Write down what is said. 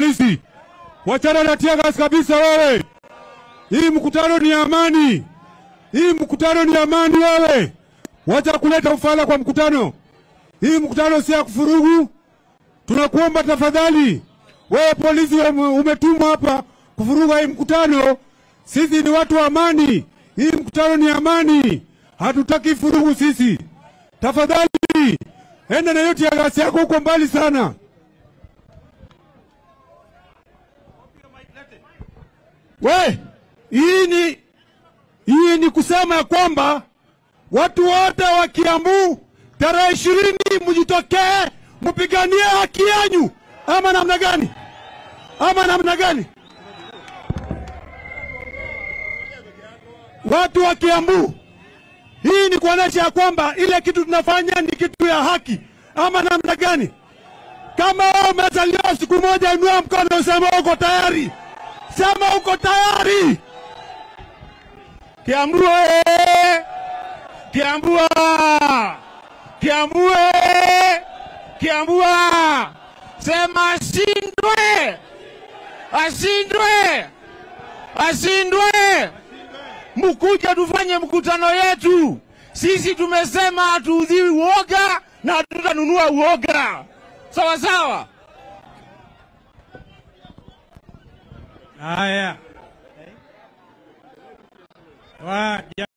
polisi, wachana na tear gas kabisa wewe. Hii mkutano ni amani, hii mkutano ni amani wewe. Wacha kuleta ufala kwa mkutano. Hii mkutano si ya kufurugu. Tunakuomba tafadhali, wewe polisi ume- umetumwa hapa kuvuruga hii mkutano. Sisi ni watu wa amani, hii mkutano ni amani, hatutaki furugu sisi. Tafadhali enda na yote ya gasi yako huko mbali sana. We, hii ni hii ni kusema ya kwamba watu wote wa Kiambu tarehe ishirini mjitokee mpiganie haki yenu, ama namna gani? Ama namna gani? Watu wa Kiambu, hii ni kuonesha ya kwamba ile kitu tunafanya ni kitu ya haki, ama namna gani? Kama wewe umezaliwa siku moja, inua mkono useme uko tayari, sema uko tayari. Kiambu oye! Kiambu ah! Kiambu oye! Kiambu ah! Sema ashindwe, ashindwe, ashindwe. Mkuja tufanye mkutano yetu. Sisi tumesema hatuudhiwi uoga na hatutanunua uoga, sawa sawa. Haya. Wa-